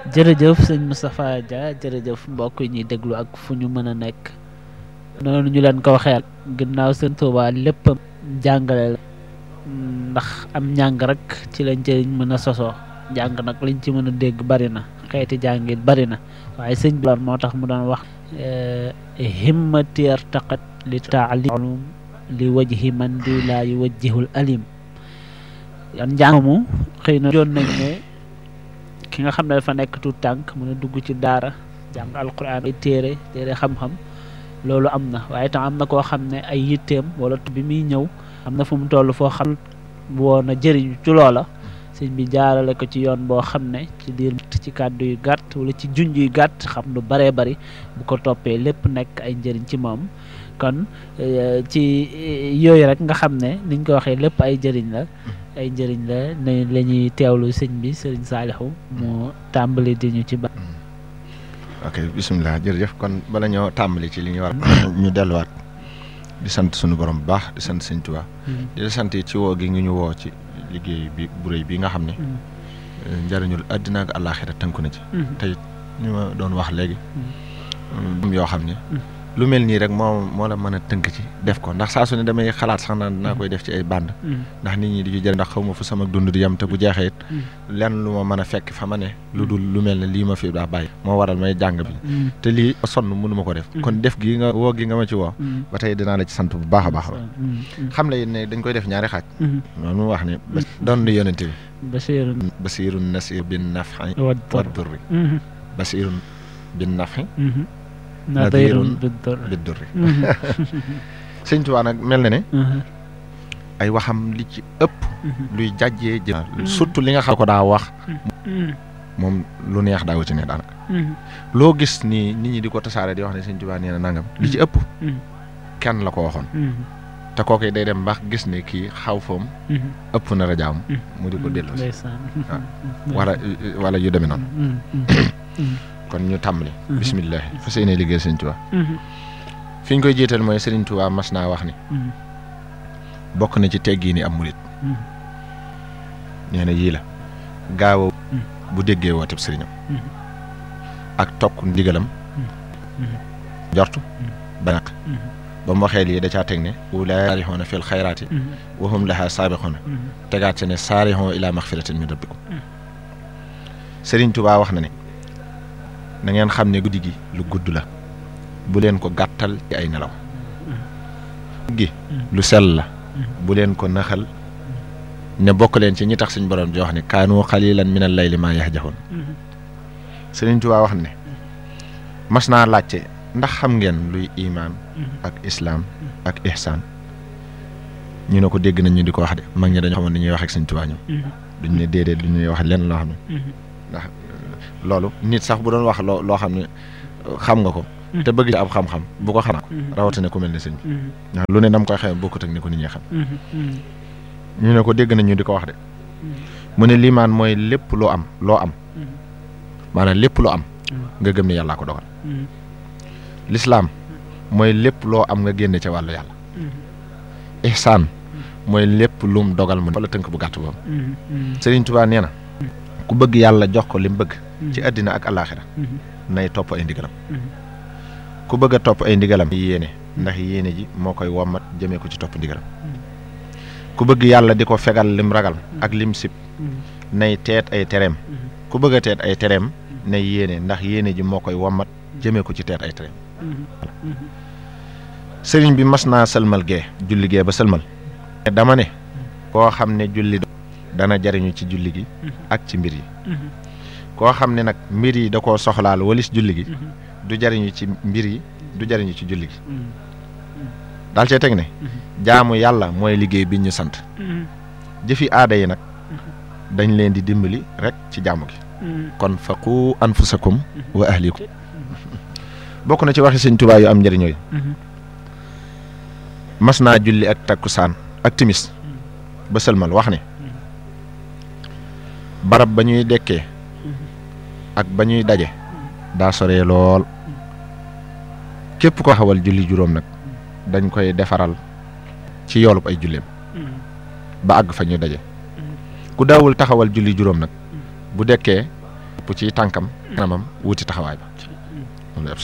jërëjëf sëñ Moustapha Dia jërëjëf mbokk yi ñuy déglu ak fu ñu mën a nekk noonu ñu leen ko waxee ginnaaw sëñ Tuubaa lépp jàngale la ndax am njàng rek ci lañ njëriñ mën a sosoo jàng nag liñ ci mën a dégg bari na xeeti jàngit bari na waaye sëñ bi moo tax mu doon wax himmati artaqat li taalim li wajhi man di laa yuwajjihul alim yan njàng mu xëy na joon nañ ne ki nga xam ne dafa nekk tuut tànk mën a dugg ci daara jàng alquran ay téere téere xam-xam loolu am na waaye tam am na koo xam ne ay yitteem wala bi muy ñëw am na fu mu toll foo xam woon a jëriñu ci loola sëñ bi jaarale ko ci yoon boo xam ne ci diir ci kàddu yu gàtt wala ci junj yu gàtt xam lu baree bari bu ko toppee lépp nekk ay njëriñ ci moom kon ci yooyu rek nga xam ne niñ ko waxee lépp ay njëriñ la ay njëriñ la ne la ñuy teewlu sëñ bi sëriñ Saalixu moo tàmbali di ñu ci ba ok bisimilah jërëjëf kon bala ñoo tàmbali ci li ñu war ñu delluwaat di sant suñu borom bu baax di sant sëñ Tuubaa di la sant ci woo gi ngi ñu woo ci liggéey bi bu rëy bi nga xam ne njëriñul àddina ak àllaaxira tënku na ci tey ñu ma doon wax léegi yoo xam ne lu mel nii rek moo moo la mën a tënk ci def ko ndax saa su ne damay xalaat sax naan naa koy def ci ay band ndax nit ñi di ci jëriñ ndax xaw ma fu sama dund di yem te bu jeexee it lenn lu ma mën a fekk fa ma ne lu dul lu mel ne lii ma fi daa bàyyi moo waral may jàng bi te lii sonn mënu ma ko def kon def gi nga woo gi nga ma ci woo ba tey dinaa la ci sant bu baax a baax xam la it ne dañ koy def ñaari xaaj noonu mu wax ne doon nu yonente bi basirun basirun nasir bin nafi wa durri basirun bin nafi nadirun bi durri sëñ Tuubaa nag mel na ne ay waxam li ci ëpp luy jàjjee jë surtout li nga xam ko daa wax moom lu neex daawu ci ne daanaka loo gis ni nit ñi di ko tasaare di wax ne sëñ Tuubaa nee na nangam li ci ëpp kenn la ko waxoon te kooku day dem bax gis ne kii xaw foom ëpp na rajaam mu di ko dellu si wala wala yu demee noonu kon ñu tàmbali bisimilah fas yéene liggéey sëñ Tuubaa fi ñu koy jiital mooy Sëriñ Tuubaa mas naa wax ni bokk na ci teggi ni am murit nee na yii la gaaw bu déggee wooteb sëriñam ak tokk ndigalam jortu banaq ba mu waxee lii da caa teg ne ulaa saarixoona fil xayraati wa hum lahaa saabixoona tegaat ci ne saarixoo ilaa maxfiratin min rabbikum Sëriñ Tuubaa wax na ne na ngeen xam ne guddi gi lu gudd la bu leen ko gàttal ci ay nelaw gi lu sell la bu leen ko naxal ne bokk leen ci ñi tax suñ borom di wax ne kaanu xalilan min al layli maa yahjaxoon Sëriñ Tuubaa wax ne mas naa laajte ndax xam ngeen luy imaan ak islaam ak ihsaan ñu ne ko dégg nañ ñu di ko wax de mag ñi dañoo xamoon ni ñuy wax ak Sëriñ Tuubaa ñoom duñ ne déedéet lu ñuy wax lenn loo xam ne ndax loolu nit sax bu doon wax loo loo xam ne xam nga ko te bëgg ci ab xam-xam bu ko xam rawatina ku mel ne sëñ bi ndax lu ne dam koy xamee bokkut ak ni ko nit ñi xam ñu ne ko dégg nañ ñu di ko wax de mu ne liimaan mooy lépp loo am loo am maanaam lépp loo am nga gëm ne yàllaa ko dogal lislaam mooy lépp loo am nga génne ca wàllu yàlla ihsaan mooy lépp lum dogal mu wala tënk bu gàtt boobu Sëriñ Tuubaa nee na ku bëgg yàlla jox ko li mu bëgg ci àddina ak alaaxira nay topp ay ndigalam ku bëgg a topp ay ndigalam yéene ndax yéene ji moo koy wommat jëmee ko ci topp ndigalam ku bëgg yàlla di ko fegal lim ragal ak lim sib nay teet ay tereem ku bëgg a teet ay tereem nay yéene ndax yéene ji moo koy wommat jëmee ko ci teet ay tereem sëriñ bi mas naa sëlmal gee julli gee ba sëlmal dama ne koo xam ne julli dana jariñu ci julli gi ak ci mbir yi koo xam ne nag mbir yi da koo soxlaal walis julli gi du jariñu ci mbir yi du jariñu ci julli gi daal cee teg ne jaamu yàlla mooy liggéey bi ñu sant jëfi aada yi nag dañ leen di dimbali rek ci jaamu gi kon faqu anfusakum wa ahlikum bokk na ci waxi sëñ Tuubaa yu am njëriñooyu mas naa julli ak takkusaan ak timis ba sëlmal wax ne barab ba ñuy dekkee ak ba ñuy daje daa soree lool képp ko xawal julli juróom nag dañ koy defaral ci yoolub ay julleem ba àgg fa ñuy daje ku daawul taxawal julli juróom nag bu dekkee topp ci tànkam kanamam wuti taxawaay ba moom la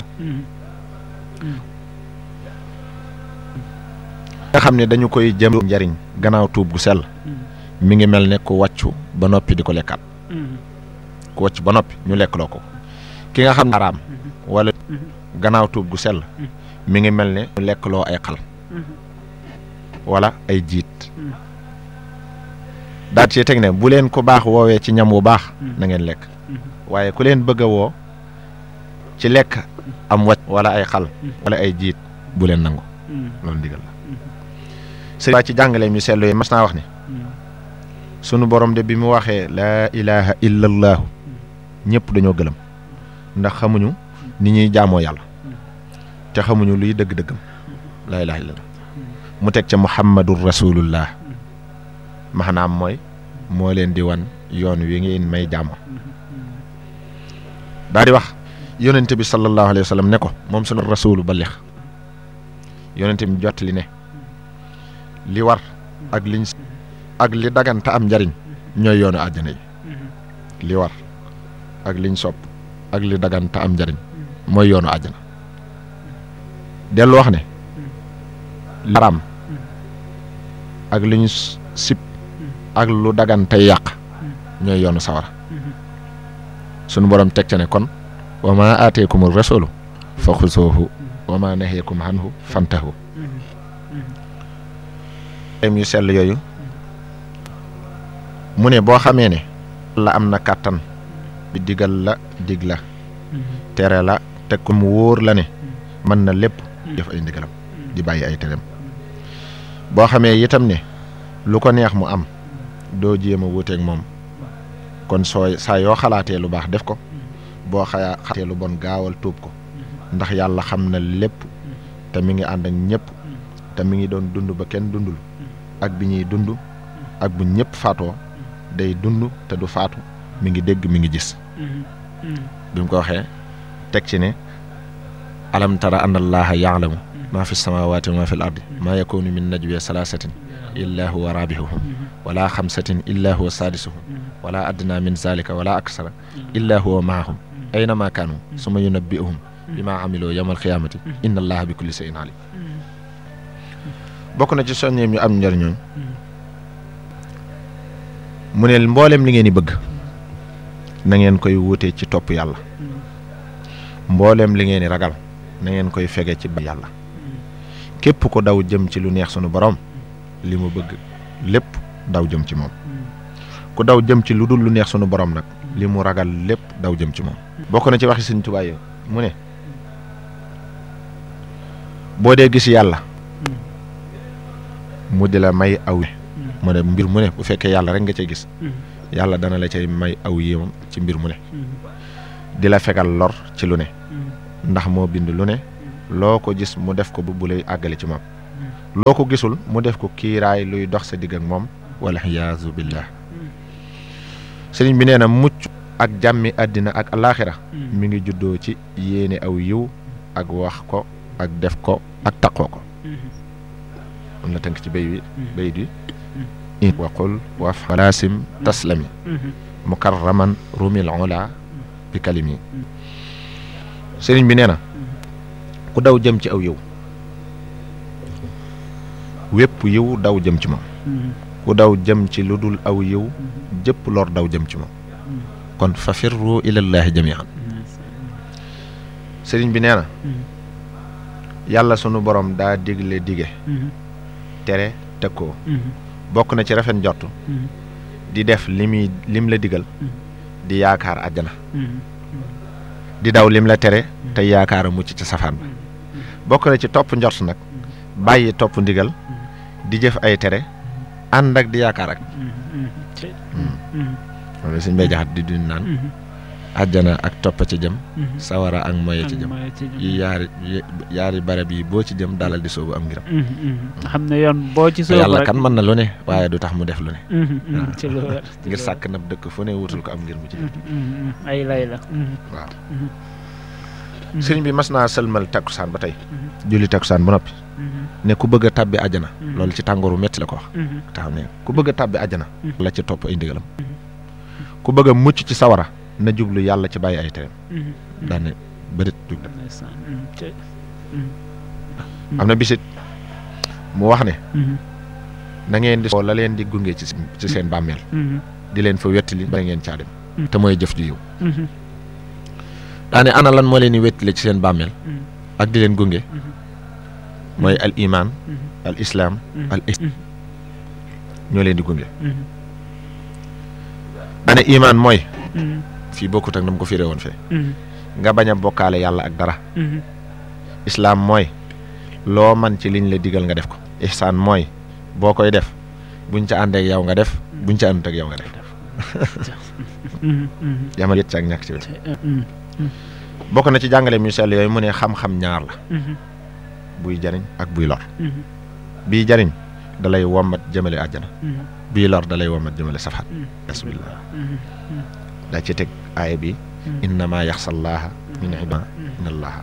nga xam ne dañu koy jëm njariñ gannaaw tuub gu sell mi ngi mel ne ku wàccu ba noppi di ko lekkaat ku wàcc ba noppi ñu lekkloo ko ki nga xam ne araam wala gannaaw tuub gu sell mi ngi mel ne ñu lekkloo ay xal wala ay jiit daat ci teg ne bu leen ko baax woowee ci ñam wu baax na ngeen lekk waaye ku leen bëgg a woo ci lekk am wàcc wala ay xal wala ay jiit bu leen nangu loolu ndigal la sëriñ ci jàngale mi seetlu yi mas naa wax ne sunu borom de bi mu waxee laa ilaha illa allaahu ñëpp dañoo gëlëm ndax xamuñu ni ñuy jaamoo yàlla te xamuñu luy dëgg-dëggam laa ilaha illa allah mu teg ca muhammadur rasulullah maanaam mooy moo leen di wan yoon wi ngeen may jaamoo daa di wax yonente bi sallallahu alayhi wa sallam ne ko moom sunu rasulu balix yonente bi jottali ne li war ak liñ ak li daganta am njariñ ñooy yoonu àjjana yi li war ak liñ sopp ak li daganta am njariñ mooy yoonu àjjana dellu wax ne li araam ak li ñu sib ak lu dagante yàq ñooy yoonu sawara sunu borom teg ca ne kon wa ma aateekum rasulu fa xusoohu wa ma naheekum anhu fantahu em yu sell yooyu mu ne boo xamee ne la am na kàttan bi digal la dig la tere la teg ko mu wóor la ne mën na lépp def ay ndigalam di bàyyi ay tereem boo xamee itam ne lu ko neex mu am doo jéem a wuuteeg moom kon soo saa yoo xalaatee lu baax def ko boo xayaa xalaatee lu bon gaawal tuub ko ndax yàlla xam na lépp te mi ngi ànd ak ñëpp te mi ngi doon dund ba kenn dundul ak bi ñuy dund ak bu ñëpp faatoo day dund te du faatu mi ngi dégg mi ngi gis bi mu ko waxee teg ci ne alam tara anna allaha yaalamu maa fi samawati wa maa fi l ardi maa yakunu min najwe salaasatin illa huwa rabihuhum wala xamsatin illa huwa saadisuhum wala adna min zalika wala aksara illa huwa maahum aynama kaanu suma yunabbi'uhum bima amiloo yawmal xiyaamati inna allaha bi kulli shay'in alim bokk na ci soññeem yu am njëriñooñ mu ne mboolem li ngeen di bëgg na ngeen koy wutee ci topp yàlla mboolem li ngeen di ragal na ngeen koy fege ci ba yàlla képp ko daw jëm ci lu neex sunu borom li mu bëgg lépp daw jëm ci moom ku daw jëm ci lu dul lu neex sunu borom nag li mu ragal lépp daw jëm ci moom bokk na ci waxi Sëñ Tuubaa yi mu ne boo dee gis yàlla mu di la may aw mu ne mbir mu ne bu fekkee yàlla rek nga cay gis yàlla dana la cay may aw yéemam ci mbir mu ne di la fegal lor ci lu ne ndax moo bind lu ne loo ko gis mu def ko bu bu lay àggale ci moom loo ko gisul mu def ko kiiraay luy dox sa digg ak moom wala xiyaasu billah sëriñ bi nee na mucc ak jàmmi àddina ak alaaxira mi ngi juddoo ci yéene aw yiw ak wax ko ak def ko ak taqoo ko am na tënk ci béy wi béy di waqul waf walaasim taslami mukarraman rumil ola bi kalimi sëriñ bi nee na ku daw jëm ci aw yiw wépp yiw daw jëm ci moom ku daw jëm ci lu dul aw yiw jëpp lor daw jëm ci moom kon fa firru ilallaahi jamian sëriñ bi nee na yàlla sunu borom daa digle dige tere tëkkoo bokk na ci rafet njort di def li muy lim la digal di yaakaar àjjana di daw lim la tere te yaakaar a mucc ci safaan ba bokk na ci topp njort nag bàyyi topp ndigal di jëf ay tere ànd ak di yaakaar ak loolu suñ bay jaxat di dund naan àjjana ak topp ci jëm sawara ak moye ci jëm yi yaari yaari barab yi boo ci jëm dalal di soobu am ngiram xam ne yoon boo ci soobu yàlla kan mën na lu ne waaye du tax mu def lu ne ci lu wér ngir sàkk nab dëkk fu ne wutul ko am ngir mu ci def ay lay la waaw sëriñ bi mas naa sëlmal takkusaan ba tey julli takkusaan ba noppi ne ku bëgg a tàbbi àjjana loolu ci tàngooru metti la ko wax taxaw ne ku bëgg a tàbbi àjjana la ci topp ay ndigalam ku bëgg a mucc ci sawara na jublu yàlla ci bàyyi ay tereem daane bërit jug dem am na bisit mu wax ne na ngeen di soo la leen di gunge ci ci seen bàmmeel di leen fa wettali ba ngeen caa dem te mooy jëf ju yiw daane ana lan moo leen di wettali ci seen bàmmeel ak di leen gunge mooy al iman al islam al ihsan ñoo leen di gunge daane iman mooy fii bokkut ak na mu ko firee woon fee nga bañ a bokkaale yàlla ak dara islaam mooy loo man ci liñ la digal nga def ko ihsaan mooy boo koy def buñ ca ànd ak yow nga def buñ ca àndut ak yow nga def yamal yët ci ak ñàkk ci wet bokk na ci jàngale mu sell yooyu mu ne xam-xam ñaar la buy jariñ ak buy lor bii jariñ dalay wommat jëmale àjjana bii lor dalay wommat jëmale safat bismillah daa ci teg aaya bi innama yaxsallaaha min ibaa inna allaha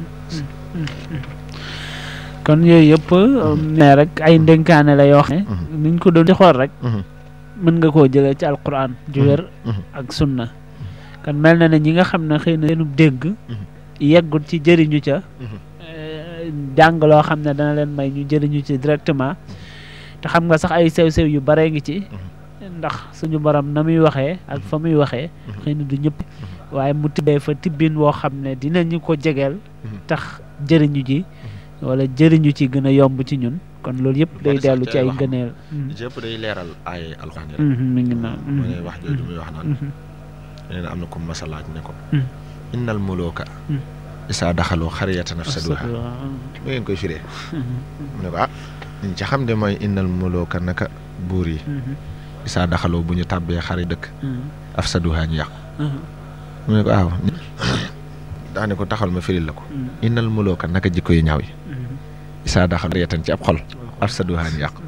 kon yooyu yëpp ne rek ay ndénkaane la yoo xam ne niñ ko doon di xool rek mën nga koo jëlee ci alquran ju wér ak sunna kon mel na ne ñi nga xam ne xëy na seenu dégg yeggut ci jëriñu ca jàng loo xam ne dana leen may ñu jëriñu ci directement te xam nga sax ay sew-sew yu bare ngi ci ndax suñu borom na muy waxee ak fa muy waxee xëy na du ñëpp waaye mu tibbee fa tibbin woo xam ne dinañu ko jegeel tax jëriñu ji wala jëriñu ci gën a yomb ci ñun kon loolu yëpp day dellu ci ay gëneel yëpp day leeral ay alxuraan yi mi ngi naan mu ne wax jooju muy wax naan nee na am na ko masalaaj ne ko innal muluka isaa daxaloo xariyatan afsaduha lu ngeen koy firee mu ne ko ah liñ ci xam de mooy innal muluka naka buur yi isaa daxaloo bu ñu tàbbee xari dëkk afsaduha ñu yàqu mu ne ko waaw daane ko taxal ma firil la ko innal muluka naka jikko yi ñaaw yi isaa daxal xariyatan ci ab xol afsaduha ñu yàqu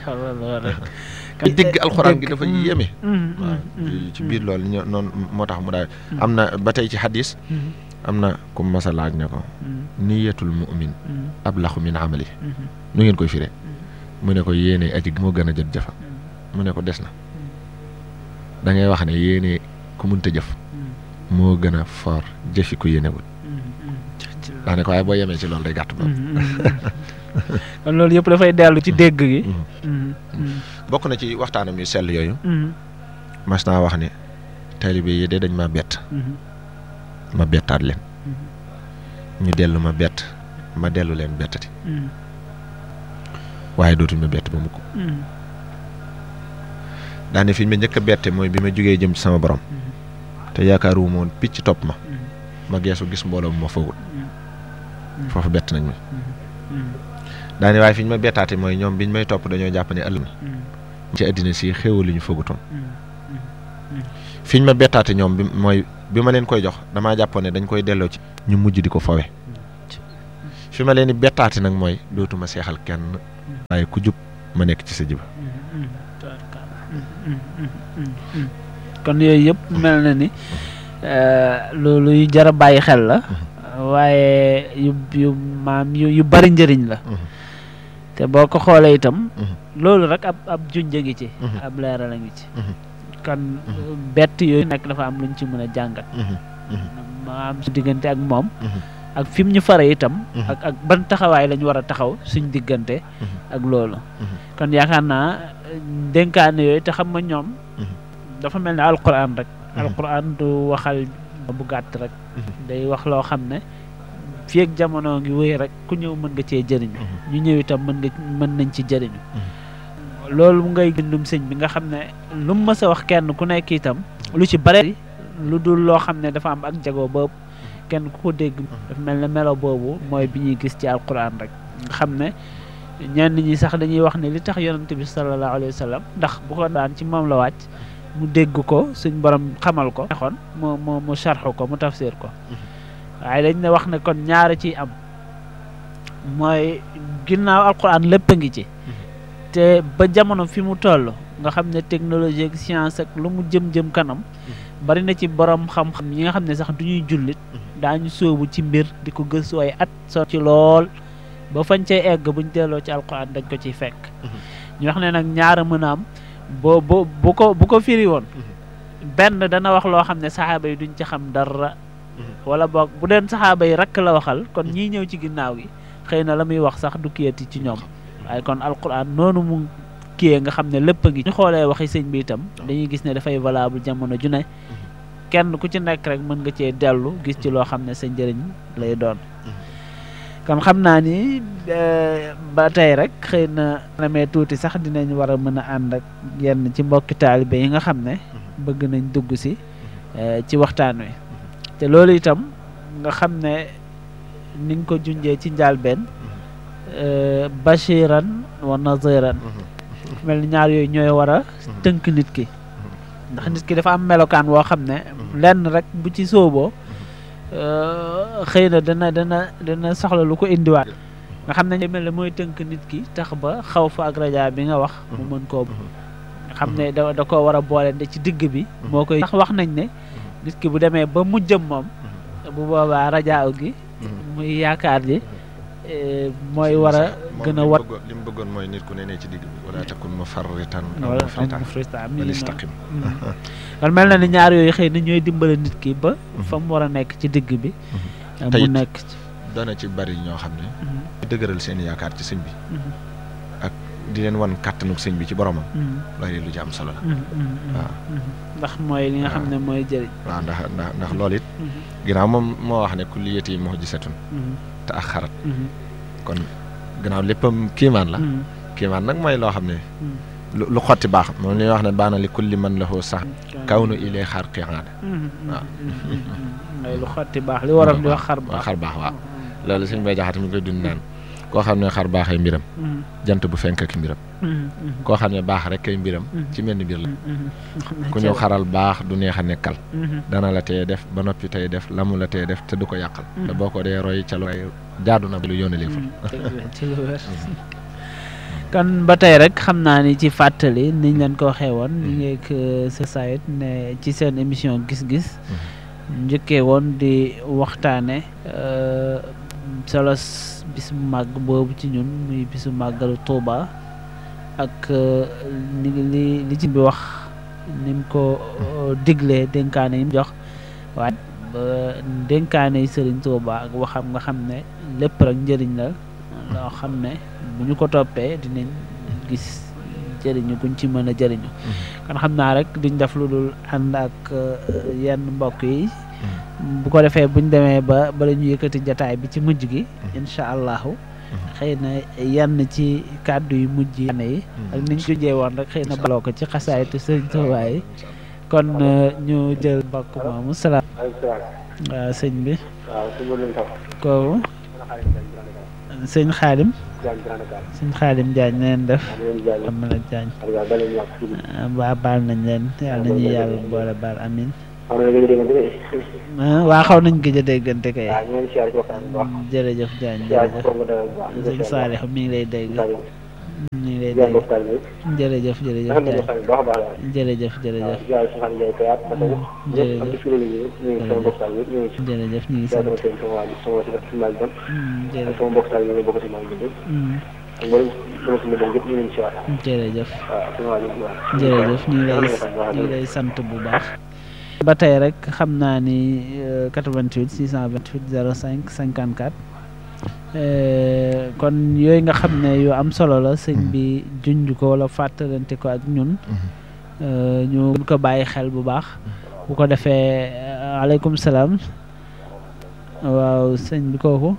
dégg alxuraan gi dafa yéeme waaw ci biir loolu ñoo noonu moo tax mu daal am na ba tey ci xadis am na ku masa laaj ne ko niyatul mu'min ablaxu min amali nu ngeen koy firee mu ne ko yéene aji moo gën a jot jëfa mu ne ko des na da ngay wax ne yéene ku munta jëf moo gën a for jëfi ku yéenewul daa ne ko waaye boo yemee ci loolu day gàtt boobu kon loolu yëpp dafay dellu ci dégg gi bokk na ci waxtaanam yu sell yooyu mas naa wax ne taalibe yi de dañ ma bett ma bettaat leen ñu dellu ma bett ma dellu leen bettati waaye dootuñ ma bett ba mukk daane fi ñu ma njëkk a bette mooy bi ma jógee jëm ci sama borom te yaakaaru moon picc topp ma ma geesu gis mbooloo mu ma foogul foofu bett nañ ma daane waaye fi ñu ma bettaate mooy ñoom biñ may topp dañoo jàpp ne ëllëg ci àddina si xéewal li ñu foogutoon fi ñu ma bettaate ñoom bi mooy bi ma leen koy jox damaa jàppoon ne dañ koy delloo ci ñu mujj di ko fowe fi ma leen di bettaate nag mooy dootuma seexal kenn waaye ku jub ma nekk ci sa jiba kon yooyu yëpp mel na ni loolu yu jar a bàyyi xel la waaye yu yu maam yu yu bari njëriñ la te boo ko xoolee itam loolu rek ab ab junja ngi ci ab leeral a ngi ci kon bett yooyu nekk dafa am luñ ci mën a jàngat ma am su diggante ak moom ak fi mu ñu fare itam ak ak ban taxawaay lañ war a taxaw suñ diggante ak loolu kon yaakaar naa dénkaane yooyu te xam nga ñoom dafa mel ne alquran rek alquran du waxal bu gàtt rek day wax loo xam ne fii ak jamono ngi wéy rek ku ñëw mën nga cee jëriñu ñu ñëw itam mën nga mën nañ ci jëriñu loolu ngay bindum sëñ bi nga xam ne lu mu mës a wax kenn ku nekk itam lu ci bare lu dul loo xam ne dafa am ak jago boobu kenn ku ko dégg dafa mel ne melo boobu mooy bi ñuy gis ci alquran rek nga xam ne ñenn ñi sax dañuy wax ne li tax yonante bi sallallahu alayhi wa sallam ndax bu ko daan ci moom la wàcc mu dégg ko suñ borom xamal ko xon mu mu mu sarxu ko mu tafsir ko waaye dañ ne wax ne kon ñaara ciy am mooy ginnaaw alquran lépp a ngi ci te ba jamono fi mu toll nga xam ne technologie ak science ak lu mu jëm-jëm kanam bari na ci borom xam-xam yi nga xam ne sax du ñuy jullit daañu sóobu ci mbir di ko gëstu ay at so ci lool ba fañ cay egg buñ delloo ci alquran dañ ko ciy fekk ñu wax ne nag ñaara mën a am boo bo bu ko bu ko firi woon benn dana wax loo xam ne saxaaba yi duñ ci xam dara wala boog bu deen saxaaba yi rekk la waxal kon ñii ñëw ci ginnaaw gi xëy na la muy wax sax du kiyati ci ñoom waaye kon alquran noonu mu kiyee nga xam ne lépp a ngi ñu xoolee waxi sëñ bi itam dañuy gis ne dafay valable jamono ju ne kenn ku ci nekk rek mën nga cee dellu gis ci loo xam ne sa njëriñ lay doon kon xam naa ni ba tey rek xëy na namee tuuti sax dinañ war a mën a ànd ak yenn ci mbokki taalibe yi nga xam ne bëgg nañ dugg si ci waxtaan wi te loolu itam nga xam ne niñ ko junjee ci njàlbeen bashiran wa naziran mel ni ñaar yooyu ñooy war a tënk nit ki ndax nit ki dafa am melokaan woo xam ne lenn rek bu ci sóoboo xëy na dana dana dana soxla lu ko indiwaat nga xam ne mel ne mooy tënk nit ki tax ba xaw fa ak raja bi nga wax mu mën koo xam ne da da koo war a boole de ci digg bi moo koy tax wax nañ ne nit ki bu demee ba mujjëm moom bu boobaa rajaaw gi muy yaakaar ji mooy war a gën a wat li mu bëggoon mooy nit ku ne ne ci digg bi wala takun mufarritan aw wala mufritan mufritan wal istaqim kon mel na ni ñaar yooyu xëy na ñooy dimbale nit ki ba fa mu war a nekk ci digg bi Te mu it nekk ci dana ci bari ñoo xam ne dëgëral seen yaakaar ci sëñ bi ak di leen wan kàttanuk sëñ bi ci boromam loolu lu ci am solo la waaw. ndax mooy li nga xam ne mooy jëriñ waaw ndax ndax ndax loolu it ginnaaw moom moo wax ne kulliyati mu'jizatun te ak xarat kon gannaaw léppam kiimaan la kiimaan nag mooy loo xam ne lu lu xotti baax moom li ñuy wax ne baana li kulli man lahu sax kaw nu ilee xar qiyaada waaw. mooy lu xotti baax li waral di wax xar waaw baax xar baax waaw loolu suñ bay jaxate mi koy dund naan koo xam ne xar baax ay mbiram jant bu fenk ak mbiram koo xam ne baax rek ay mbiram ci mel ni mbir la ku ñëw xaral baax du neex a nekkal dana la teye def ba noppi tey def lamu la teye def te du ko yàqal te boo ko dee roy ca lu ay jaadu na lu yónnee fa ci lu wér kon ba tey rek xam naa ni ci fàttali niñ leen ko waxee woon ñu ngi ak sa sayit ne ci seen émission gis-gis njëkkee woon di waxtaane solo bis bu màgg boobu ci ñun muy bisu màggalu Tuuba ak ni li li ci bi wax ni mu ko diglee dénkaane yi mu jox waaye ba dénkaane yi Sëriñ Tuuba ak waxam nga xam ne lépp rek njëriñ la loo xam ne bu ñu ko toppee dinañ gis jëriñu guñ ci mën a jëriñu kon xam naa rek duñ def lu dul ànd ak yenn mbokk yi bu ko defee buñ demee ba bala ñu yëkkati jataay bi ci mujj gi incha allahu xëy na yenn ci kàddu yu mujj yi ak niñ ko jee woon rek xëy na baloo ko ci xasaayitu sëñ Tuubaa yi kon ñu jël mbokk moomu salaam waaw sëñ bi kooku sëñ xaadim sëñ xaadim Jaañ na leen def am la Jaañ waa baal nañ leen yàlla nañuy yàlla boole baal amin waa xaw nañ gëj a déggante kay jërëjëf Jaañ jërëjëf sëñ Saalix mi ngi lay dégg ñu ngi lay dégg jërëjëf jërëjëf Jaañ jërëjëf jërëjëf jërëjëf ñu ngi sant jërëjëf jërëjëf ñu ngi lay ñu ngi lay sant bu baax ba tey rek xam naa ni 88 628 05 54 kon yooyu nga xam ne yu am solo la sëñ bi junj ko wala fàttalante ko ak ñun ñu gën ko bàyyi xel bu baax bu ko defee aleykum salaam waaw sëñ bi kooku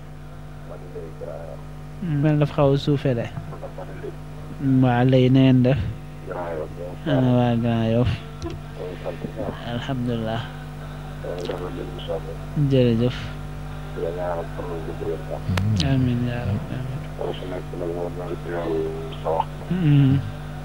mel dafa xaw a suufee de waa léegi na ngeen def ana waa Grand Yoff alhamdulilah jërëjëf amin yaa rab amin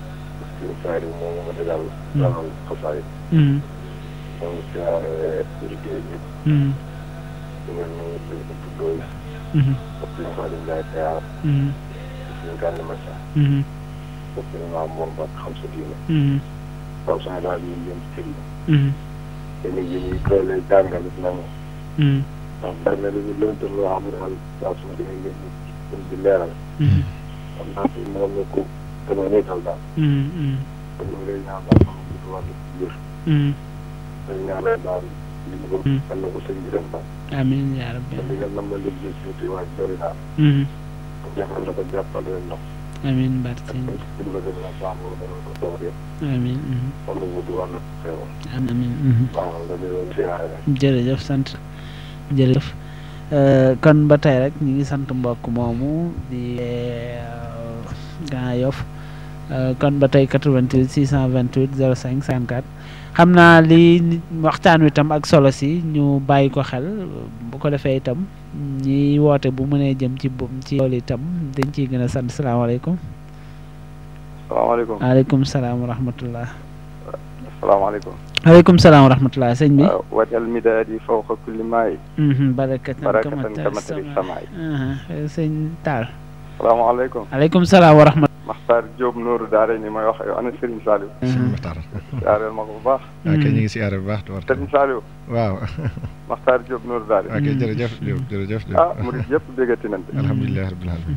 te nit ñi ñu koy lay jàngal nañu ndax bari na lu ñu lënt loo xam ne daal saa su ma demee ngeen ñu di leeral xam naa fi moom la ko gën a nekkal daal kon ñu ngi lay ñaan daal moom ñu wàllu wér dañ ñaanal daal li mu bëgg kan na ko sëñ bi def daal amiin yaa rabbi te li nga nam la liggéey suuti waa jori daal Mhm. jàppal na ko jàppale leen ndox amiin barke sëñ bi ci la gën a baax mu dana ko toog yëpp amiin mhm. kon nag wuti war na ko xeewal amiin mhm. waaw nga di leen siyaare rek jërëjëf sant jërëjëf Euh, kon ba tey rek ñu ngi sant mbokk moomu di euh, Grand Yoff Euh, kon ba tey 88 628 05 54 xam naa li nit- waxtaan wi tam ak solo si ñu bàyyi ko xel bu ko defee itam ñi woote bu mënee jëm ci bu ci loolu itam dañ ciy gën a sant salaamaaleykum salaamaaleykum waaleykum salaam wa rahmatullah salaamaaleykum waaleykum salaam wa rahmatullah sëñ bi wajal midaadi fawqa kulli maay Mhm, barakatan barakatan kama kamatari samaay Aha, sëñ Taal salaamaaleykum aleykum salaam wa rahmatullah Maxtaar Diop Nooru Daara ni may wax yow ana Serigne Saliou sëñ Maxtaar siyaareel ma ko bu baax ok ñu ngi siyaare bu baax tubarkalla Serigne Saliou waaw Maxtaar Diop Nooru Daara ok jërëjëf Diop jërëjëf Diop ah murid yëpp déggati nañ de alhamdulilah rabbil alamin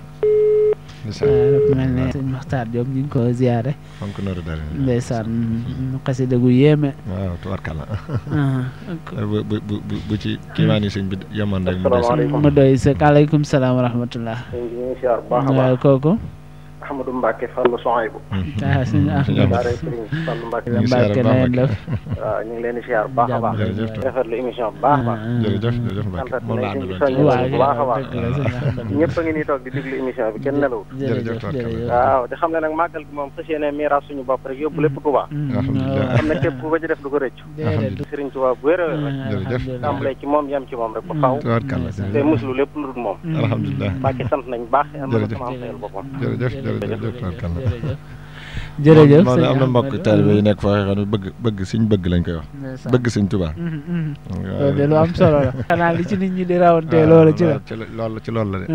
ndeysaan dafa mel ne sëñ Maxtaar Diop ñu ngi ko ziyaare fonk nooru dara ndeysaan xasida gu yéeme waaw tubarkalla aha, ak- bu bu bu bu bu ci kiimaani sëñ bi yemoon rek mu des Asalaamaaleykum. mu doy sëkk aleykum salaam wa rahmatullah ñu ngi siyaar bu baax a waaw baax kooku Ahmadou Mbacke Fallou Sohaybou ah sëñ Ahmad daara Serigne Fallou Mbacke ñu ngi siyaare Mbàkke bu baax na ngeen def waaw ñu ngi leen di siyaar bu baax a baax jërëjëf Jàmm. rafetlu émission bu baax a baax jërëjëf jërëjëf Mbacke sant moom la nañ àndaloon ci ci waaw bu baax a baax dëgg la sëñ Ahmad ñëpp a ngi nii toog di déglu émission bi kenn nelawul jërëjëf Jërëjëf, jërëjëf waaw te xam ne nag màggal gi moom fas yéene miiras suñu bopp rek yóbbu lépp Touba Mm, Alhamdulillah. waaw. xam ne képp ku ko ci def du ko rëcc déedéet Serigne Touba bu wér a wér rek Jërëjëf. alhamdulillah. tàmbalee ci moom yem ci moom rek ba faw tubarkalla te muslu lépp lu dul moom Mm. alhamdulilah Mbacke sant nañ baax am na Jërëjëf. sama am sayal boppam jërëjëf jërëjëf tubarkalla jërëjëf jërëjëf moom sëñ am na mbokk Ahmad. taalibe yi nekk foo xam ne bëgg bëgg suñ bëgg lañ koy wax Ndeysaan. bëgg suñ Tuubaa Mhm, mhm. loolu de lu am solo la xanaa li ci nit ñi di rawantee loolu ci la ci loolu ci loolu la de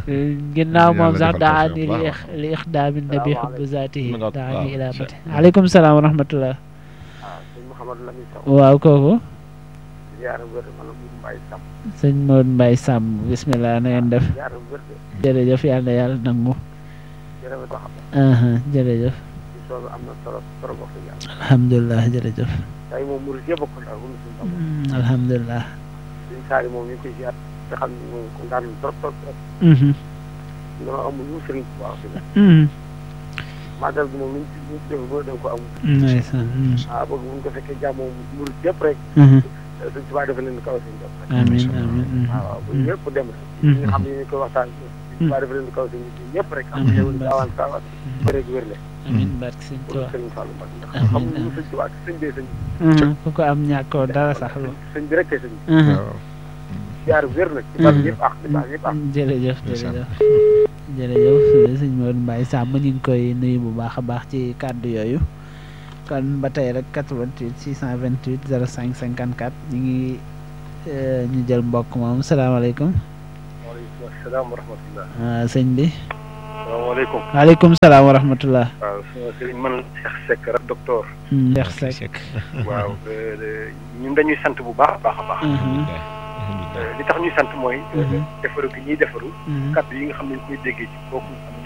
ginnaaw moom Yàlla sax defal daa ko ni bu li baax a ix- li ixdaami nabi xubbu zaatihi Mu ngoog, daa waaw. ni ilaa mati aleykum salaam wa rahmatullah waaw sëñ Mouhamadou Lamine Sow waaw kooku ziyaara wér man la Mourou Mbaye Sam sëñ Modou Mbaye Samb bismillah na ngeen def ziyaara wér de jërëjëf yàlla na yàlla nangu jërëjëf wax aha jërëjëf ci soobu am na solo trop wax dëgg yàlla alhamdulilah jërëjëf tey moom murid yëpp a ko daal wala suñu bopp Mm, alhamdulilah suñu saali moom ñu ngi koy ziyaar te xam ne moom ko daan trop trop trop Mhm, dama amul lu Serigne Touba wax dëgg mhm. màggal gi moom luñ ci luñ ci def ba da nga ko amul ndeysaan mm. ah bëgg bu ñu ko fekkee jàmm moom murid yëpp rek Mhm. suñ Touba dafa leen kaw seen bopp rek amiin amiin mhm. waaw waaw bu ñëpp dem rek Mhm. ñi nga xam ne ñu koy waxtaan suñ Touba dafa leen kaw seen bopp ñëpp rek am Amiin. xewul gaawaan gaawaan wér wér le amiin barke sëñ pour Tuubaa Serigne Fallou Mbacké ndax Amiin, xamuñu lu amiin. sëñ Touba sëñ bee sëñ Mhm, ku ko am ñàkkoo dara sax lu sëñ bi rek kay sëñ bi Mhm. waaw ziyaar wér nag ci bal ñëpp ak ci bal ñëpp ak jërëjëf Ndeysaan. jërëjëf jërëjëf sëñ Modou Mbaye Samb ñu ngi koy nuyu bu baax a baax ci kàddu yooyu kon ba tey rek 88 628 05 54 ñu ngi euh, ñu jël mbokk moom salaamaaleykum waaleykum salaam wa rahmatullah ah, sëñ bi salaamaaleykum waaleykum salaam wa rahmatullah waaw sama sëriñ man la Cheikh Seck rek docteur Mm, Cheikh Seck waaw ñun dañuy sant bu baax a baax a baax Mhm, li tax ñuy sant mooy Mhm. defaru gi ñuy defaru mhm, kàddu yi nga xam ne ñu koy déggee ci kooku nga xam ne